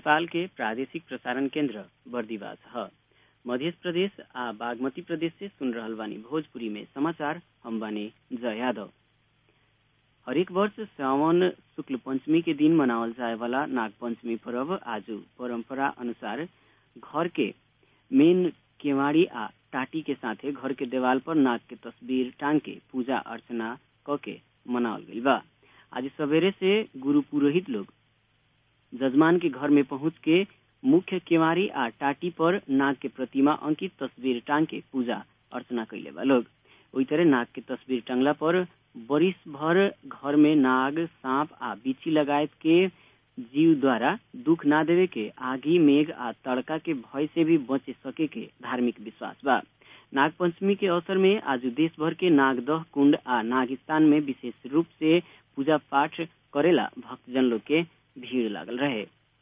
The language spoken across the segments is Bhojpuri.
नेपाल के प्रादेशिक प्रसारण केन्द्र बर्दिवास ह मध्य प्रदेश आ बागमती प्रदेश से सुन रहल बानी भोजपुरी में समाचार हम बानी जय यादव हरेक वर्ष श्रावण शुक्ल पंचमी के दिन मनावल जाए वाला नाग पंचमी पर्व आज परंपरा अनुसार घर के मेन केवाड़ी आ टाटी के साथे घर के देवाल पर नाग के तस्वीर टांग के पूजा अर्चना क के मनावल गईल बा आज सवेरे से गुरु पुरोहित लोग जजमान के घर में पहुंच के मुख्य केवाड़ी आ टाटी पर नाग के प्रतिमा अंकित तस्वीर टांग के पूजा अर्चना कैले बा लोग ओई तरह नाग के तस्वीर टंगला पर बरिस भर घर में नाग सांप आ बिछी लगायत के जीव द्वारा दुख ना देवे के आगी मेघ आ तड़का के भय से भी बचे सके के धार्मिक विश्वास बा नाग पंचमी के अवसर में आज देश भर के नागदह कुंड आ नागिस्तान में विशेष रूप से पूजा पाठ करेला भक्तजन लोग के भीड़ लागल रहे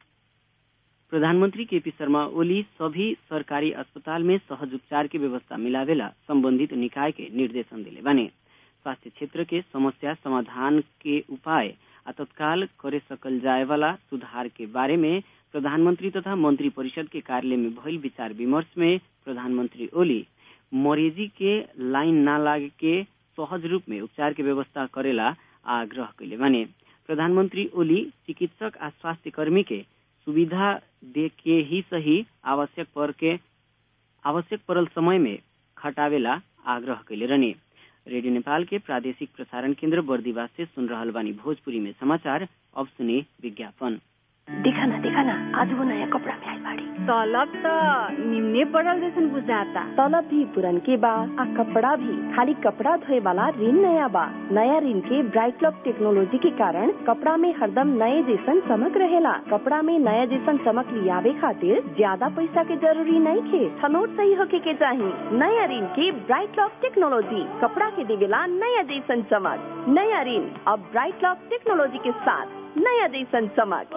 प्रधानमंत्री केपी शर्मा ओली सभी सरकारी अस्पताल में सहज उपचार के व्यवस्था मिलावेला संबंधित निकाय के निर्देशन दिले बाने स्वास्थ्य क्षेत्र के समस्या समाधान के उपाय आ तत्काल करे सकल जाए वाला सुधार के बारे में प्रधानमंत्री तथा मंत्री परिषद के कार्यालय में भइल विचार विमर्श में प्रधानमंत्री ओली मरीजी के लाइन ना लागे के सहज रूप में उपचार के व्यवस्था करेला आग्रह कैले बाने प्रधानमंत्री ओली चिकित्सक आ स्वास्थ्य कर्मी के सुविधा दे के ही सही आवश्यक पर के आवश्यक परल समय में खटावेला आग्रह कैले रहने रेडियो नेपाल के प्रादेशिक प्रसारण केन्द्र बर्दिवास से सुन रहल बानी भोजपुरी में समाचार अब सुने विज्ञापन देखा ना देखा ना आज वो नया कपड़ा में आई बाड़ी तलब त निम्ने पड़ल जैसन बुझाता तलब भी पुरन के बा आ कपड़ा भी खाली कपड़ा धोए वाला ऋण नया बा नया ऋण के ब्राइट लॉक टेक्नोलॉजी के कारण कपड़ा में हरदम नए जैसन चमक रहेला कपड़ा में नया जैसन चमक लियावे खातिर ज्यादा पैसा के जरूरी नहीं खे छनोट सही होके के चाही नया ऋण के ब्राइट लॉक टेक्नोलॉजी कपड़ा के देवेला नया जैसन चमक नया ऋण अब ब्राइट लॉक टेक्नोलॉजी के साथ नया जैसन चमक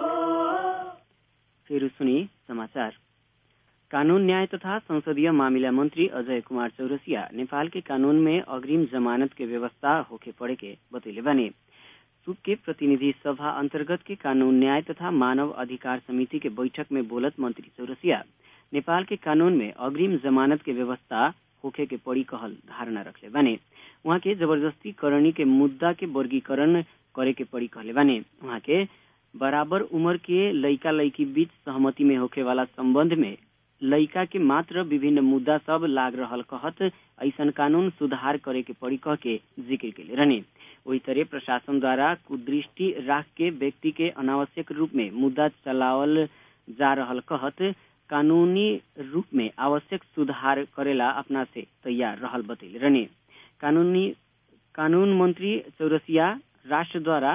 फिर सुनी समाचार कानून न्याय तथा संसदीय मामिला मंत्री अजय कुमार चौरसिया नेपाल के कानून में अग्रिम जमानत के व्यवस्था होके पड़े के बतैले बने सुक के प्रतिनिधि सभा अंतर्गत के कानून न्याय तथा मानव अधिकार समिति के बैठक में बोलत मंत्री चौरसिया नेपाल के कानून में अग्रिम जमानत के व्यवस्था होखे के पड़ी कहल धारणा रखले बने वहाँ के जबरदस्ती करणी के मुद्दा के वर्गीकरण करे के पड़ी कहले बने वहाँ के बराबर उम्र के लइका लइकी बीच सहमति में होखे वाला संबंध में लइका के मात्र विभिन्न मुद्दा सब लाग रहल कहत ऐसन कानून सुधार करे के पड़ी कह के जिक्र के रहने वही तरह प्रशासन द्वारा कुदृष्टि राख के व्यक्ति के अनावश्यक रूप में मुद्दा चलावल जा रहल कहत कानूनी रूप में आवश्यक सुधार करेला अपना से तैयार रहल बतैले रहने कानूनी कानून मंत्री चौरसिया राष्ट्र द्वारा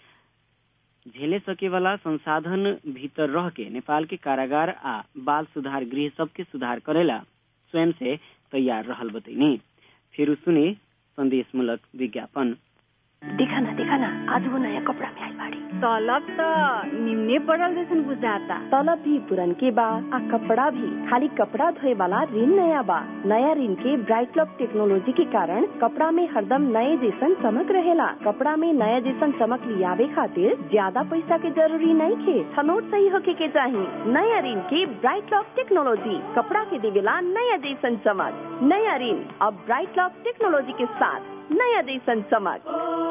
झेले सके वाला संसाधन भीतर रह के नेपाल के कारागार आ बाल सुधार गृह सबके सुधार करेला स्वयं से तैयार रहल बतैनी फिर सुने संदेश मूलक विज्ञापन देखा ना देखा ना आज वो नया कपड़ा में आई बाड़ी तलब त निम्ने पड़ल जैसन बुझाता तलब भी पुरन के बा आ कपड़ा भी खाली कपड़ा धोए वाला ऋण नया बा नया ऋण के ब्राइट लॉक टेक्नोलॉजी के कारण कपड़ा में हरदम नए जैसन चमक रहेला कपड़ा में नया जैसन चमक लियावे खातिर ज्यादा पैसा के जरूरी नहीं खे छनोट सही होके के चाही नया ऋण के ब्राइट लॉक टेक्नोलॉजी कपड़ा के देवेला नया जैसन चमक नया ऋण अब ब्राइट लॉक टेक्नोलॉजी के साथ नया जैसन चमक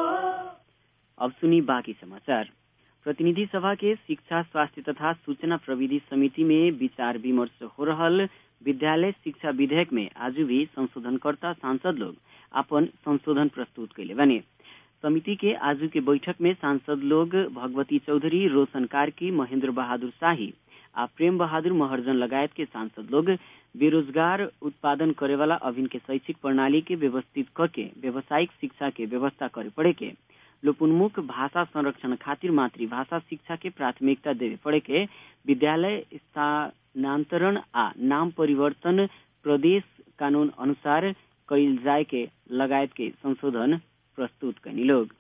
अब सुनी बाकी समाचार प्रतिनिधि सभा के शिक्षा स्वास्थ्य तथा सूचना प्रविधि समिति में विचार विमर्श हो रहल विद्यालय शिक्षा विधेयक में आज भी संशोधनकर्ता सांसद लोग अपन संशोधन प्रस्तुत कैले बने समिति के आज के बैठक में सांसद लोग भगवती चौधरी रोशन कार्की महेंद्र बहादुर शाही आ प्रेम बहादुर महर्जन लगायत के सांसद लोग बेरोजगार उत्पादन करे वाला अभिन के शैक्षिक प्रणाली के व्यवस्थित करके व्यावसायिक शिक्षा के व्यवस्था करे पड़े के लोपोन्मुख भाषा संरक्षण खातिर मातृभाषा शिक्षा के प्राथमिकता देवे पड़े के विद्यालय स्थानांतरण आ नाम परिवर्तन प्रदेश कानून अनुसार कैल जाए के लगायत के संशोधन प्रस्तुत कैनी लोग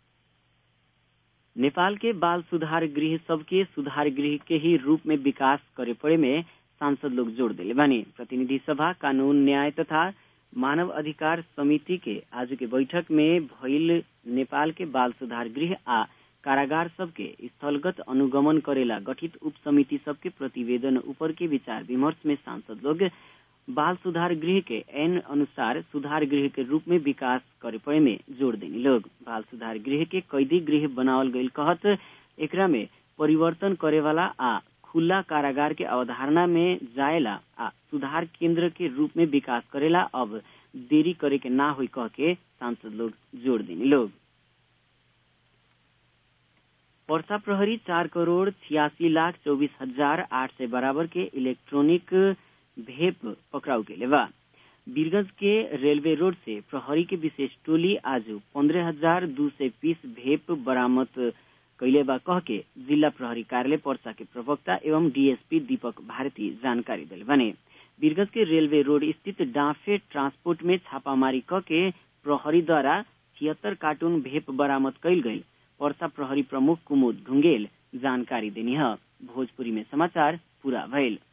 नेपाल के बाल सुधार गृह सबके सुधार गृह के ही रूप में विकास करे पड़े में सांसद लोग जोड़ दिले बानी प्रतिनिधि सभा कानून न्याय तथा मानव अधिकार समिति के आज के बैठक में भइल नेपाल के बाल सुधार गृह आ कारागार सबके स्थलगत अनुगमन करेला गठित उप समिति सबके प्रतिवेदन ऊपर के विचार विमर्श में सांसद लोग बाल सुधार गृह के एन अनुसार सुधार गृह के रूप में विकास करे पड़े में जोड़ देनी लोग बाल सुधार गृह के कैदी गृह बनावल गईल कहत एकरा में परिवर्तन करे वाला आ खुला कारागार के अवधारणा में जाएला आ सुधार केंद्र के रूप में विकास करेला अब देरी करे के ना हुई कह के सांसद लोग जोड़ देनी लोग पर्सा प्रहरी चार करोड़ छियासी लाख चौबीस हजार आठ सय बराबर के इलेक्ट्रॉनिक भेप पकड़ाऊ के लेवा वीरगंज के रेलवे रोड से प्रहरी के विशेष टोली आज पंद्रह हजार दू सय पीस भेप बरामद कैले बा कह के जिला प्रहरी कार्यालय पर्सा के प्रवक्ता एवं डीएसपी दीपक भारती जानकारी दिले बने वीरगंज के रेलवे रोड स्थित डाफे ट्रांसपोर्ट में छापामारी क के प्रहरी द्वारा छिहत्तर कार्टून भेप बरामद कैल गई पर्सा प्रहरी प्रमुख कुमुद ढुंगेल जानकारी देनी है भोजपुरी में समाचार पूरा भइल